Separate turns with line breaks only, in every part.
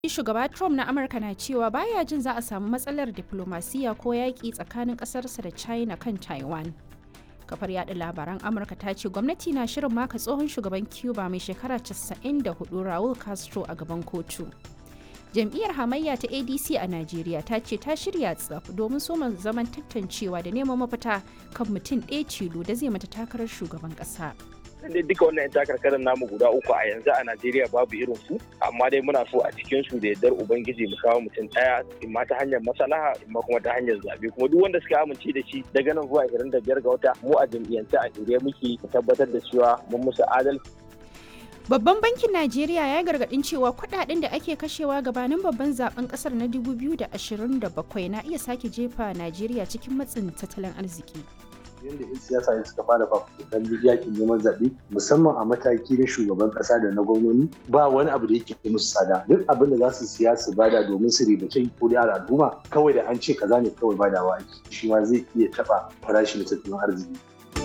shugaba Trump na Amurka na cewa baya jin za a samu matsalar diplomasiya ko yaƙi tsakanin ƙasarsa da China kan Taiwan. Kafar yada labaran Amurka ta ce gwamnati na shirin maka tsohon shugaban Cuba mai shekara 94 Raul Castro a gaban kotu. Jam'iyyar hamayya ta ADC a Najeriya ta ce ta shirya tsaf domin soma zaman tantancewa da neman mafita kan mutum ɗaya tilo da zai mata takarar shugaban ƙasa.
dai duka wannan yan takarkarin namu guda uku a yanzu a Najeriya babu irin su amma dai muna so a cikin su da yardar ubangiji mu kawo mutum daya imma ta hanyar maslaha imma kuma ta hanyar zabe kuma duk wanda suka amince da shi daga nan zuwa 25 ga wata mu a jam'iyyance a shirye muke tabbatar da cewa mun musu adalci
Babban bankin Najeriya ya gargadin cewa kudaden da ake kashewa gabanin babban zaben kasar na 2027 na iya sake jefa Najeriya cikin matsin tattalin arziki.
yadda 'yan siyasa ne suka fara fafutukan yakin neman zaɓe musamman a mataki na shugaban ƙasa da na gwamnoni ba wani abu da yake musu tsada duk abin da za su siya su bada domin su ribace ko da al'umma kawai da an ce kaza ne kawai badawa ake shi ma zai iya taɓa farashin tattalin arziki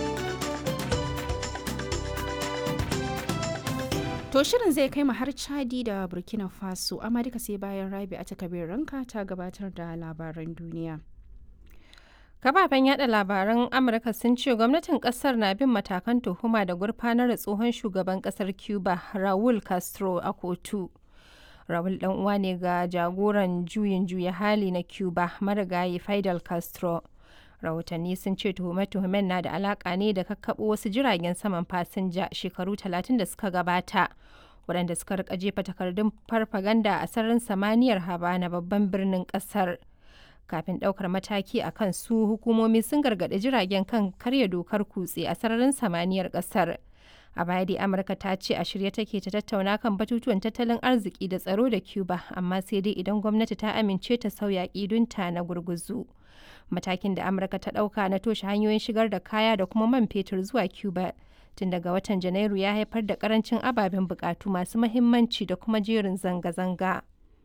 To shirin zai kai mu har Chadi da Burkina Faso amma duka sai bayan Rabi a takabir ranka ta gabatar da labaran duniya.
Kafafen yada labaran Amurka sun ce gwamnatin kasar na bin matakan tuhuma da gurfanar da tsohon shugaban kasar Cuba Raul Castro a kotu. Raul dan uwa ne ga jagoran juyin juya hali na Cuba marigayi Fidel Castro. Rahotanni sun ce tuhume-tuhumen na da alaka ne da kakkaɓo wasu jiragen saman fasinja shekaru 30 da suka gabata. waɗanda suka rika jefa takardun farfaganda a sararin samaniyar Habana babban birnin ƙasar. kafin ɗaukar mataki a kan su hukumomi sun gargaɗi jiragen kan karya dokar kutse a sararin samaniyar ƙasar a baya dai amurka ta ce a shirye take ta tattauna kan batutuwan tattalin arziki da tsaro da cuba amma sai dai idan gwamnati ta amince ta sauya ƙidunta na gurguzu matakin da amurka ta ɗauka na toshe hanyoyin shigar da kaya da kuma man fetur zuwa cuba tun daga watan janairu ya haifar da karancin ababen bukatu masu mahimmanci da kuma jerin zanga-zanga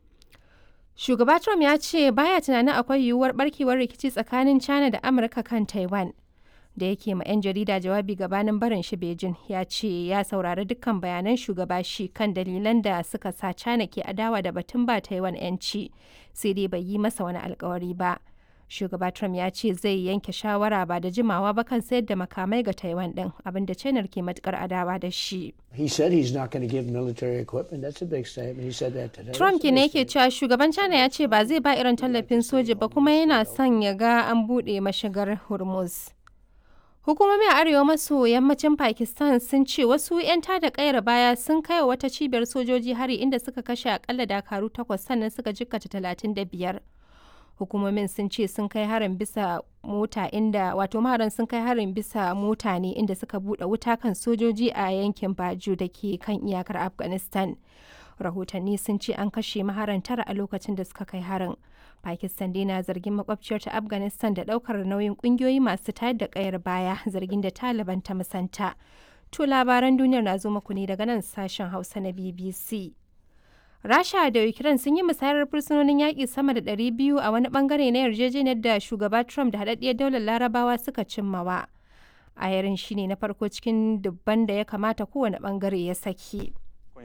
Shugaba Trump ya ce baya tunanin akwai yiwuwar barkewar rikici tsakanin China da Amurka kan Taiwan. Da yake ma 'yan jarida jawabi gabanin barin shi Beijing ya ce ya saurari dukkan bayanan shugaba shi kan dalilan da suka sa China ke adawa da batun ba Taiwan 'yanci sai dai bai yi masa wani alkawari ba. Shugaba Trump ya ce zai yanke shawara ba da jimawa ba kan sayar da makamai ga Taiwan din abinda China ke matukar adawa da shi.
He said he's not going to give military equipment. That's a big statement. He said that today.
Trump ke ne yake cewa shugaban China ya ce ba zai ba irin tallafin soja ba kuma yana son ya ga an buɗe mashigar Hormuz. Hukumomi a arewa maso yammacin Pakistan sun ce wasu 'yan tada kayar baya sun kai wa wata cibiyar sojoji hari inda suka kashe akalla dakaru takwas sannan suka jikkata talatin da biyar. Hukumomin sun ce sun kai harin bisa mota inda wato maharan sun kai harin bisa mota ne inda suka bude wuta kan sojoji a yankin Baju da ke kan iyakar Afghanistan. Rahotanni sun ce an kashe maharan tara a lokacin da suka kai harin. Pakistan dai na zargin makwabciyar ta Afghanistan da daukar nauyin kungiyoyi masu tayar da kayar baya zargin da Taliban ta musanta. To labaran duniyar na zo muku ne daga nan sashen Hausa na BBC. Rasha da Ukraine sun yi musayar fursunonin yaƙi sama da 200 a wani bangare na yarjejeniyar da shugaba Trump da haɗaɗɗiyar daular larabawa suka cimmawa. A yarin shi ne na farko cikin dubban da ya kamata kowane bangare ya saki.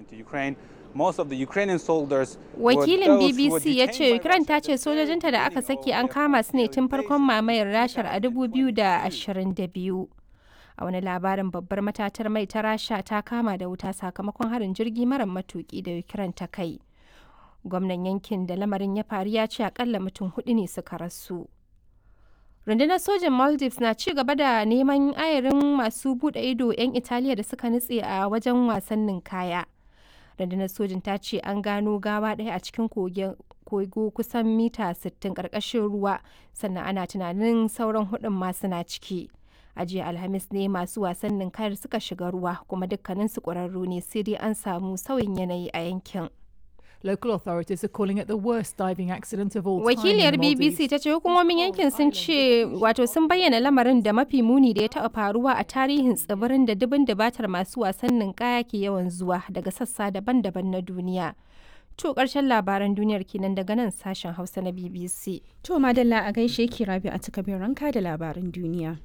Wakilin BBC ya ce Ukraine ta ce sojojinta da aka saki an kama su ne tun farkon mamayar rashar a 2022. a wani labarin babbar matatar mai ta rasha ta kama da wuta sakamakon harin jirgi mara matuki da ukraine ta kai gwamnan yankin da lamarin ya faru ya ce akalla mutum hudu ne suka rasu rundunar sojin maldives na ci gaba da neman ayarin masu bude ido 'yan italiya da suka nutse a wajen wasannin kaya rundunar sojin ta ce an gano gawa ɗaya a cikin kogo kusan mita 60 ƙarƙashin ruwa sannan ana tunanin sauran hudun ma suna ciki a jiya alhamis ne masu wasannin kayar suka shiga ruwa kuma dukkanin su ƙwararru ne sai dai an samu sauyin yanayi a yankin
Local authorities are calling it the worst diving accident of all time.
Wakiliyar BBC ta ce hukumomin yankin sun ce wato sun bayyana lamarin da mafi muni da ya taɓa faruwa a tarihin tsibirin da dubin dabatar masu wasannin kaya ke yawan zuwa daga sassa daban-daban na duniya. To ƙarshen labaran duniyar kenan daga nan sashen Hausa na BBC.
To madalla a gaishe ki rabi a takabin ranka da labaran duniya.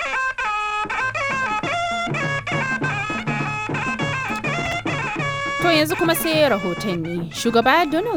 To yanzu kuma sai rahotanni. Shugaba Donald